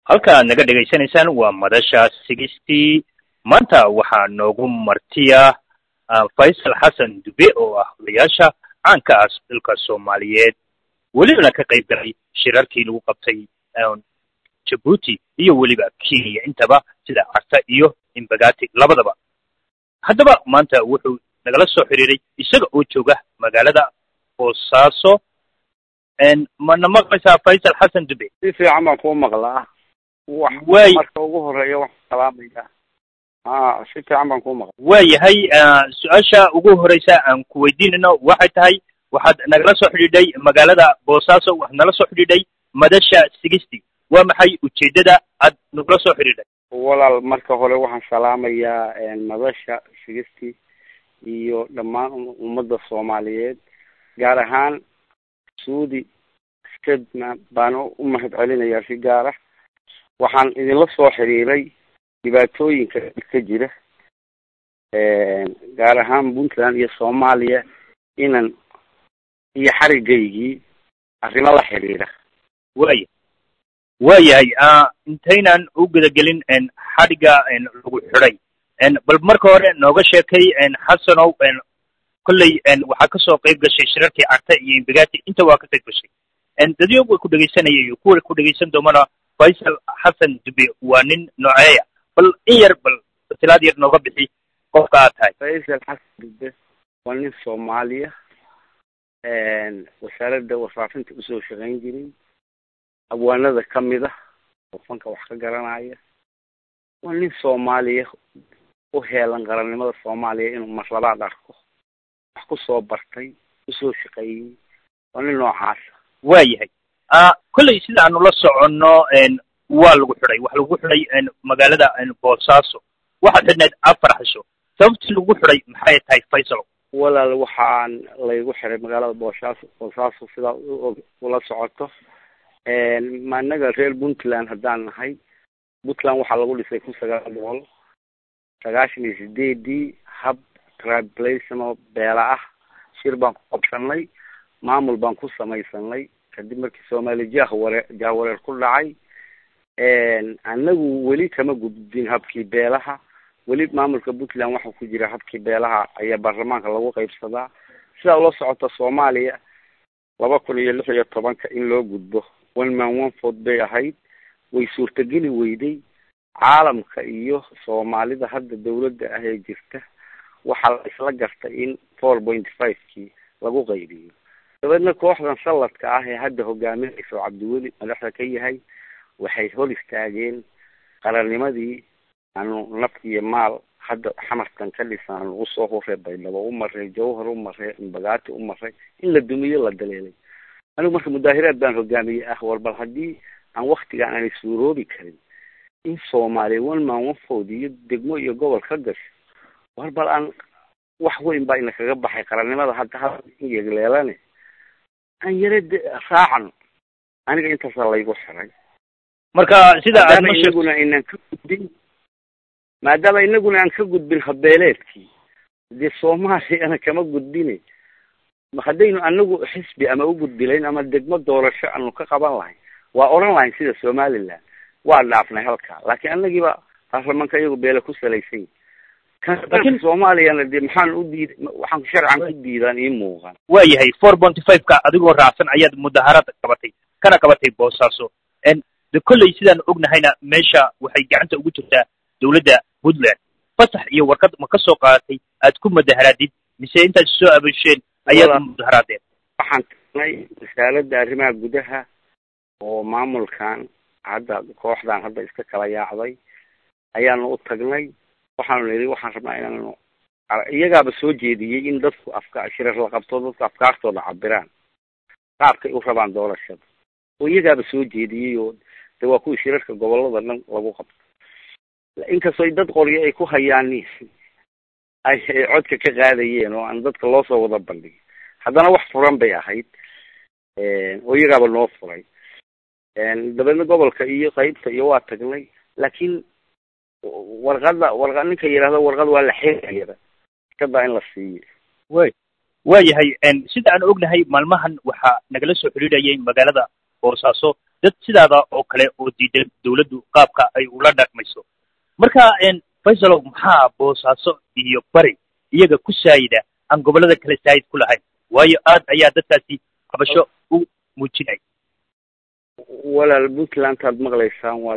halka aad naga dhegaysanaysaan waa madasha sigistii maanta waxaa noogu martiya faysal xasan dube oo ah odayaasha caanka ah dalka soomaaliyeed welibana ka qayb galay shirarkii lagu qabtay jabuuti iyo weliba kenya intaba sida carta iyo imbagati labadaba haddaba maanta wuxuu nagala soo xiriiray isaga oo jooga magaalada boosaaso mana maqlaysaa faysal xasan dube si fiican baan kuu maqlaa way marka ugu horeeya waxaan salaamaya a si fiican baan kuu maqlaa waayahay su-aasha ugu horeysa aan ku weydiinayno waxay tahay waxaad nagala soo xidhiidhay magaalada boosaaso waxaad nala soo xidhiidhay madasha sigisti waa maxay ujeeddada aad nagula soo xidhiidhay walaal marka hore waxaan salaamayaa madasha sigisti iyo dhammaan ummadda soomaaliyeed gaar ahaan suudi stedman baan u mahad celinayaa si gaara waxaan idinla soo xiriiray dhibaatooyinka ka jira gaar ahaan puntland iyo soomaaliya inan iyo xarigaygii arrimo la xiriira waya waayahay intaynan u gudagelin xadhigga lagu xidhay bal marka hore nooga sheekay xasanow kolley waxaa kasoo qayb gashay shirarkii carta iyo imbagati inta waa ka qayb gashay dadyo way ku dhegaysanaya iyo kuwa ku dhegaysan doomana faysal xasan dube waa nin nooceeya bal in yar bal tilaad yar nooga bixi qofka aad tahay faysal xasan dube waa nin soomaaliya wasaaradda warfaafinta usoo shaqayn jiray abwaanada kamid ah oo fanka wax ka garanaya waa nin soomaaliya u heelan qarannimada soomaaliya inuu marlabaad arko wax kusoo bartay usoo shaqeeyey waa nin noocaasa waayahay kolley sida aanu la soconno waa lagu xidhay waxa lagu xidhay magaalada boosaaso waxaad xidhnayd afar xisho sababtii lagu xidhay maxay tahay faysal walaal waxaan laygu xiray magaalada boosaaso boosaaso sidaa ula socoto ma inaga reer puntland haddaan nahay puntland waxaa lagu dhisay kun sagaal boqol sagaashan iyo sideedii hab triblational beela ah shir baan ku qabsanay maamul baan ku samaysanay kadib markii soomaali jah ware jahwareer ku dhacay anagu weli kama gudbin habkii beelaha weli maamulka puntland waxaa ku jira habkii beelaha ayaa baarlamaanka lagu qaybsadaa sidaa ula socota soomaaliya laba kun iyo lix iyo tobanka in loo gudbo one man one ford bay ahayd way suurtageli weyday caalamka iyo soomaalida hadda dawladda ah ee jirta waxaa la isla gartay in four point five kii lagu qaybiyo dabeedna kooxdan salladka ah ee hadda hogaaminaysa oo cabdiweli madaxda ka yahay waxay hor istaageen qarannimadii aanu naf iyo maal hadda xamarkan ka dhisan aanu usoo huray baydhabo u maray jawhar u maray imbagaati u maray in la dumiyo la daleelay anigu marka mudaahiraad baan hogaamiyey ah war bal haddii aan waktigaan aanay suuroobi karin in soomaaliya one man one food iyo degmo iyo gobol ka gasho war bal aan wax weyn baa ina kaga baxay qarannimada hadda hadda yegleelane aan yare de raacano aniga intaasa laygu xiray marka sida aad maadaama inaguna inaan ka gudbin maadaama inaguna aan ka gudbin habeeleedkii dee soomaaliyana kama gudbine haddaynu anagu xisbi ama u gudbilayn ama degmo doorasho aanu ka qaban lahayn waa oran lahayn sida somaliland waa dhaafnay halkaa laakiin anagiiba baarlamaanka iyagu beele ku salaysan kan soomaaliyana de maxaan u diid waxaan sharcan ku diidaan ii muuqan waayahay four ponty five ka adigoo raacsan ayaad mudaharad qabatay kana qabatay boosaaso de kolley sidaan ognahayna meesha waxay gacanta ugu jirtaa dawladda puntland fasax iyo warqad ma ka soo qaadatay aad ku mudaharaadid mise intaad soo abasheen ayaad mudaharaadeen waxaan tagnay wasaaradda arrimaha gudaha oo maamulkan hadda kooxdan hadda iska kala yaacday ayaanu u tagnay waxaanu nidhi waxaan rabnaa inaanu iyagaaba soo jeediyey in dadku afka shirar la qabto dadku afkaartooda cabiraan qaabkay u rabaan doorashada oo iyagaaba soo jeediyey oo de waa kuwii shirarka gobolada dhan lagu qabto inkastoo dad qoryo ay ku hayaan ay codka ka qaadayeen oo aan dadka loo soo wada bandhigin haddana wax furan bay ahayd oo iyagaaba noo furay dabeedna gobolka iyo qaybta iyo waa tagnay laakiin warqada warqa ninka yidhahdo warqad waa la xeegayaba iskadaa in la siiyo way waayahay sida aan ognahay maalmahan waxaa nagala soo xidhiidhayay magaalada boosaaso dad sidaada oo kale oo diidan dawladdu qaabka ay ula dhaqmayso marka faysalow maxaa boosaaso iyo bari iyaga ku saayida aan gobollada kale saayid ku lahayn waayo aad ayaa dadkaasi qabasho u muujinay walaal puntlandaad maqlaysaan waa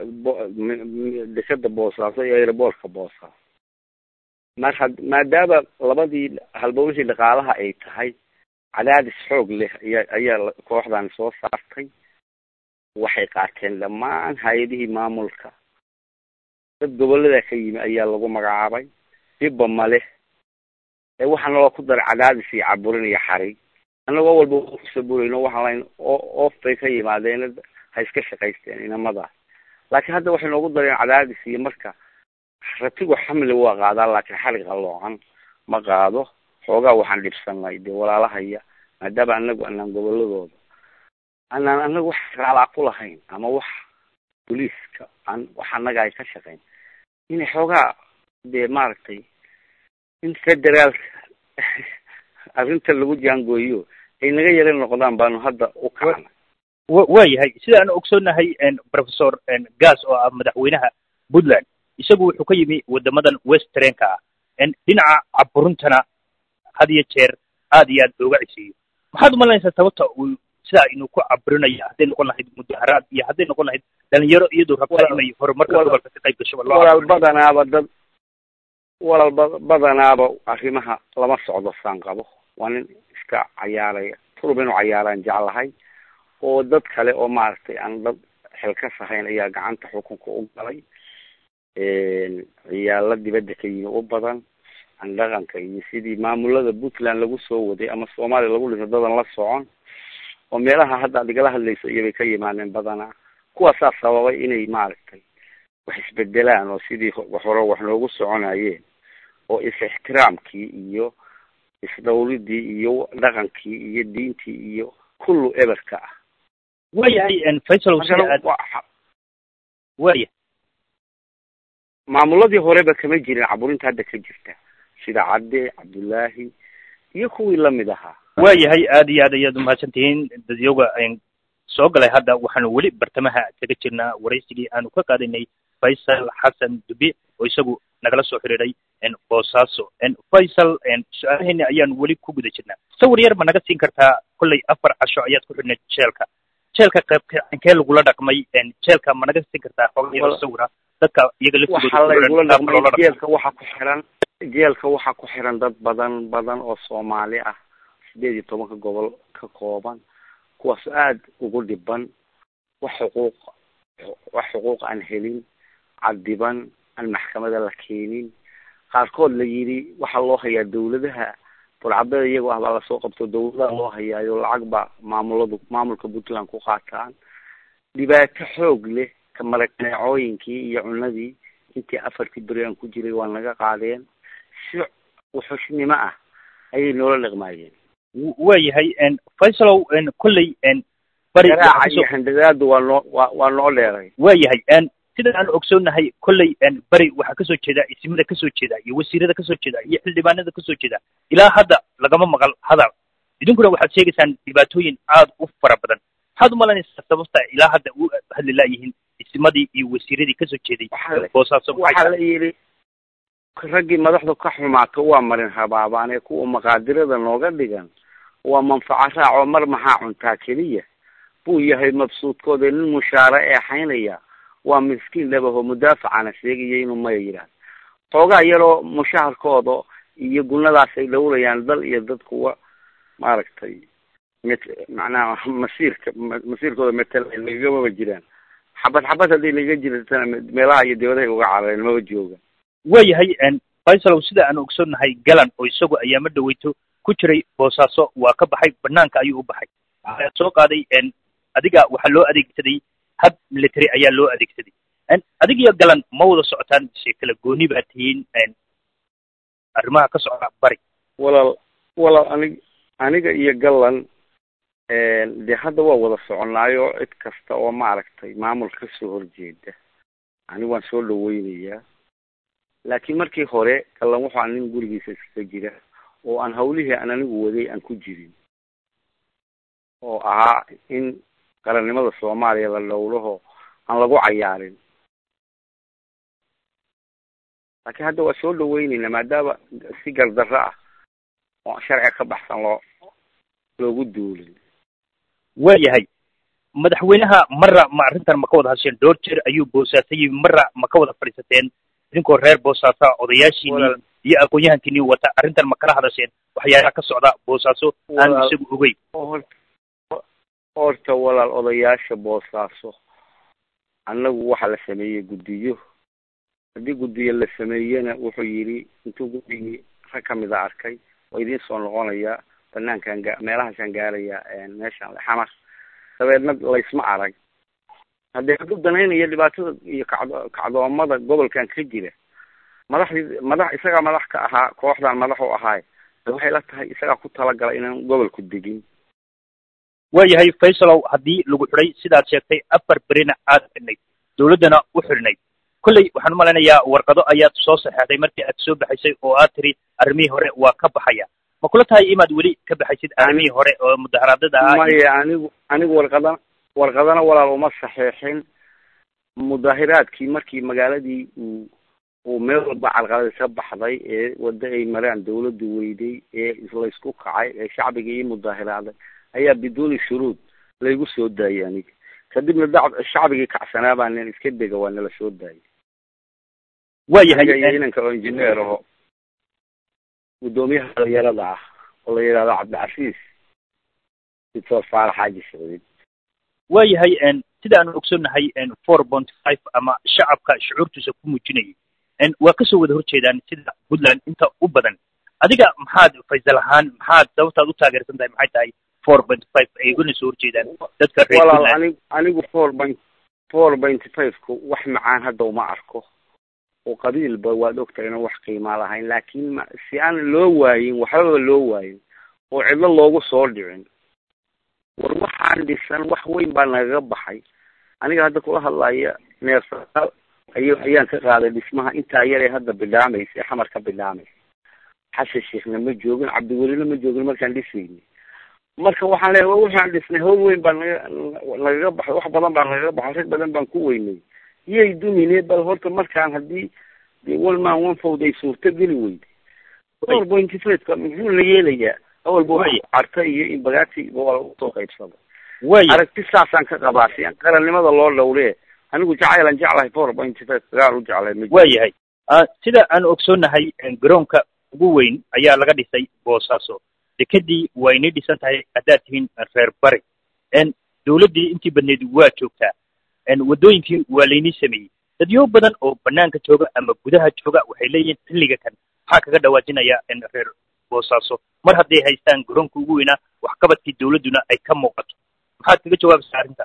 dekada boosaaso iyo aeroboortka boosaaso mar had maadaama labadii halbowlihii dhaqaalaha ay tahay cadaadis xoog leh aya ayaa kooxdan soo saartay waxay qaateen dhammaan hay-adihii maamulka dad gobollada ka yimi ayaa lagu magacaabay dhibba male ee waxaa naloo ku daray cadaadis iyo caburin iyo xarig annagoo walba kusaburayno waxaan layn oof bay ka yimaadeen ha iska shaqaysteen inamadaas laakiin hadda waxay noogu dareen cadaadis iyo marka ratigu xamli waa qaadaa laakiin xarig qaloocan ma qaado xoogaa waxaan dhibsanay dee walaalahaya maadaama anagu anaan goboladooda anaan anagu wax raalaa ku lahayn ama wax boliiska aan wax annaga ay ka shaqayn inay xoogaa dee maaragtay in federaalka arrinta lagu jaangooyo ay naga yara noqdaan baanu hadda u kacnay wa yahay sida aan ogsoonahay professor gas oo ah madaxweynaha puntland isagu wuxuu ka yimi wadamadan westrenka ah dhinaca caburuntana had iyo jeer aad iyo aad looga cisiiyo maxaad umalanaysaa sababta uu sidaa inuu ku caburinayo hadday noqon lahayd mudaharaad iyo hadday noqon lahayd dhalinyaro iyadoo rabta inay horumarka gobolka ka qayb gasho walaal badanaaba dad walaal ba badanaaba arrimaha lama socdo saan qabo waa nin iska cayaaraya turub inuu cayaaraan jeclahay oo dad kale oo maaragtay aan dad xilkas ahayn ayaa gacanta xukunka u galay ciyaalo dibadda ka yimi u badan aan dhaqanka iyo sidii maamulada puntland lagu soo waday ama soomaaliya lagu dhinto dadan la socon oo meelaha hadda ad igala hadlayso iyobay ka yimaadeen badanaa kuwaasaa sababay inay maaragtay wax isbedelaan oo sidii hore wax noogu soconayeen oo is-ixtiraamkii iyo isdawridii iyo dhaqankii iyo diintii iyo kullu eberka ah waayahay faysal sida aad waya maamuladii horeba kama jirin caburinta hadda ka jirta sida cadde cabdullaahi iyo kuwii lamid ahaa waayahay aad iyo aad ayaad umahadsan tihiin dadyoga soo galay hadda waxaanu weli bartamaha kaga jirnaa waraysigii aanu ka qaadaynay faysal xasan dubi oo isagu nagala soo xiriiray boosaaso faysal su-aalaheeni ayaanu weli ku guda jirnaa sawir yar ma naga siin kartaa kollay afar casho ayaad ku xidhnayd jeelka jeelka qaybkee lagula dhaqmay jeelka ma naga siin kartaa xoga sawira dadka iyaga waxaa laygula dhaqmay jeelka waxaa ku xiran jeelka waxaa ku xiran dad badan badan oo soomaali ah sideed iyo tobanka gobol ka kooban kuwaas aada ugu dhiban wax xuquuq wax xuquuq aan helin cadiban aan maxkamada la keenin qaarkood la yidhi waxaa loo hayaa dawladaha burcadada iyagoo ah baa lasoo qabto dawladaha loo hayaayo lacag baa maamuladu maamulka puntland ku qaataan dhibaato xoog leh ka maragneecooyinkii iyo cunadii intii afartii beri aan ku jiray waa naga qaadeen si wuxushnimo ah ayay noola dhaqmaayeen waayahay faysalow kolley bari garaaca iyo handadaadu waa noo waa waa noo dheeray waayahay sida aan ogsoonahay kolley beri waxaa kasoo jeeda isimada kasoo jeeda iyo wasiirada kasoo jeeda iyo xildhibaanada kasoo jeeda ilaa hadda lagama maqal hadal idinkuna waxaad sheegaysaan dhibaatooyin aada u fara badan maxaad umalanaysaa sababta ilaa hadda u hadli laayihiin isimadii iyo wasiiradii kasoo jeeday boosaaso waxaa la yidhi raggii madaxdu ka xumaato waa marin habaabaane kuwa maqaadirada nooga dhigan waa manfaco raac oo mar maxaa cuntaa keliya buu yahay mabsuudkooda nin mushaare eexaynaya waa miskiin dhabaho mudaafacana sheegaya inuu maya yidhaahdo xoogaa yaroo mushaharkooda iyo gunadaas ay dhowrayaan dal iyo dad kuwa maaragtay met macnaha masiirka masiirkooda metela lagamaba jiraan xabad xabad haddii laga jirtana meelaha iyo dibadahay uga carareen maba joogan waayahay faysalow sida aan ogsoonnahay galan oo isagu ayaama dhaweyto ku jiray boosaaso waa ka baxay banaanka ayuu u baxay waxaa soo qaaday adiga waxaa loo adeegsaday hab military ayaa loo adeegsaday adig iyo galan ma wada socotaan mise kala gooni baa tihiin arrimaha ka socda bari walaal walaal anig aniga iyo galan dee hadda waa wada soconaayo cid kasta oo maaragtay maamul kasoo horjeeda ani waan soo dhaweynayaa laakiin markii hore galan wuxuu an nin gurigiisa iskaga jira oo aan hawlihii aan anigu waday aan ku jirin oo ahaa in qarannimada soomaaliya la dhowlaho aan lagu cayaarin laakiin hadda waa soo dhaweyneyna maadaama si gardarro ah oo sharciga ka baxsan loo loogu duulin waayahay madaxweynaha marra ma arrintan ma ka wada hadsheen dhowr jeer ayuu boosaasayey marra ma ka wada fadhiisateen idinkoo reer boosaasa odayaashiinii iyo aqoon-yahankiinii wata arrintan ma kala hadasheen waxyaalaha ka socda boosaaso aan isagu ogeyn horta walaal odayaasha boosaaso annagu waxaa la sameeyey guddiyo haddii guddiyo la sameeyena wuxuu yidhi intuu guddigii rag kamid a arkay waa idiin soo noqonayaa banaankan ga meelahaasaan gaarayaa meeshaan xamar dabeedna laysma arag haddii hadduu danaynayo dhibaatada iyo kacdo kacdoomada gobolkan ka jira madaxdii madax isagaa madax ka ahaa kooxdan madax u ahaay waxay la tahay isagaa ku talagala inaan gobolku degin waayahay faysalow haddii lagu xidhay sidaad sheegtay afar berina aad xidhnayd dawladdana u xidhnayd kolley waxaan umalaynayaa warqado ayaad soo saxeexday markii aad soo baxaysay oo aad tiri arrimihii hore waa ka baxaya ma kula tahay inaad weli ka baxaysid arrimihii hore oo mudaharaadada ahaa maya anigu anigu warqadana warqadana walaal uma saxeexin mudaahiraadkii markii magaaladii uu uu meel walba carqalada ka baxday ee waddo ay maraan dawladdu weyday ee laysku kacay ee shacbiga ii mudaahiraaday ayaa biduuni shuruud laygu soo daayay aniga kadibna da shacbigii kacsanaa baa nin iska dega waa nala soo daayay waayahay inanka oo injineer aho guddoomiyaha dhalinyarada ah oo la yidhahdo cabdicasiis doctor faarax xaaji siciid waayahay sida aanu ogsoonnahay four point five ama shacabka shucuurtiisa ku muujinayay waa kasoo wada horjeedaan sida puntland inta u badan adiga maxaad faysal ahaan maxaad sababtaad u taageersan tahay maxay tahay four point five ay ugana soo horjeedaan dadka reer walaal anig anigu four point four point five-ku wax macaan hadda uma arko oo qabiilba waad ogtahay inaan wax qiimaa lahayn laakiin ma si aan loo waayin waxbaba loo waayin oo cidlo loogu soo dhicin war waxaan dhisan wax weyn baa nagaga baxay aniga hadda kula hadlaya neersaal ay ayaan ka qaaday dhismaha intaa yar ee hadda bidhaamaysa xamar ka bidhaamaysa xasan sheekhna ma joogin cabdiwelina ma joogin markaan dhisayni marka waxaan leeyahay waxaan dhisnay hawl weyn baa naga nagaga baxay wax badan baa nagaga baxay rag badan baan ku weynay yay dumine bal horta markaan haddii dee one man one fowd ay suurto geli weyday four point five-ka muxuu la yeelayaa awalba wax carta iyo in bagaati gobol usoo qaybsada aragti saasaan ka qabaa si aan qarannimada loo dhowlee anigu jacaylan jeclahay four point five gaar u jeclay ma waayahay sida aan ogsoonnahay garoonka ugu weyn ayaa laga dhisay boosaaso dekadii waa inay dhisan tahay haddaad tihiin reer bari dawladdii intii badneed waa joogtaa waddooyinkii waa laynii sameeyey dadyo badan oo banaanka jooga ama gudaha jooga waxay leeyihiin xilliga kan maxaa kaga dhawaajinaya reer boosaaso mar hadday haystaan garoonka ugu weynaa waxqabadkii dawladduna ay ka muuqato maxaad kaga jawaabaysaa arrinta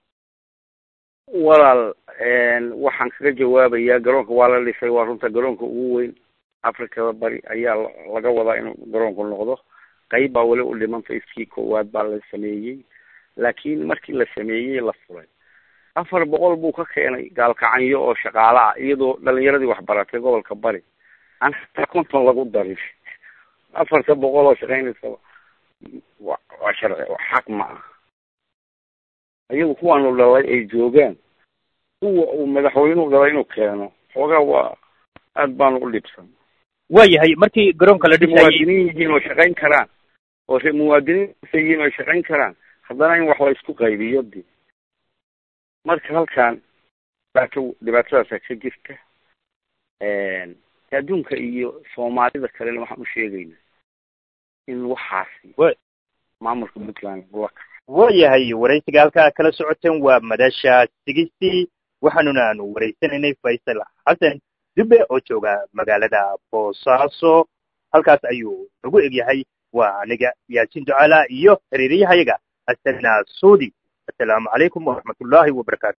walaal waxaan kaga jawaabayaa garoonka waa la dhisay waa runta garoonka ugu weyn africada bari ayaa laga wadaa inuu garoonku noqdo qayb baa weli u dhimantay iskii koowaad baa la sameeyey laakiin markii la sameeyey la furay afar boqol buu ka keenay gaalkacanyo oo shaqaale ah iyadoo dhalinyaradii waxbaratay gobolka bari aan hataa konton lagu darin afarta boqol oo shaqaynaysa wa waa sharci xaq ma ah iyagu kuwaanu dhalay ay joogaan kuwa uu madaxweynuhu dhalay inuu keeno xoogaa waa aad baanu u dhibsan waayahay markii garoonka la dhisayay muwaadiniin yihiin oo shaqayn karaan oo re muwaadiniin yihiin oo shaqayn karaan haddana in wax la isku qaybiyo de marka halkan dhibaato dhibaatadaasa ka jirta adduunka iyo soomaalida kalena waxaan u sheegaynaa in waxaasi maamulka puntland lagula kaco waayahay waraysiga halkaa kala socoteen waa madasha sigistii waxaanuna aanu waraysanaynay faysal xasan dube oo jooga magaalada boosaaso halkaas ayuu nagu egyahay waa aniga yaasin ducaala iyo xiriiriyahayaga asana suudi assalaamu calaykum waraxmat ullaahi wabarakaatu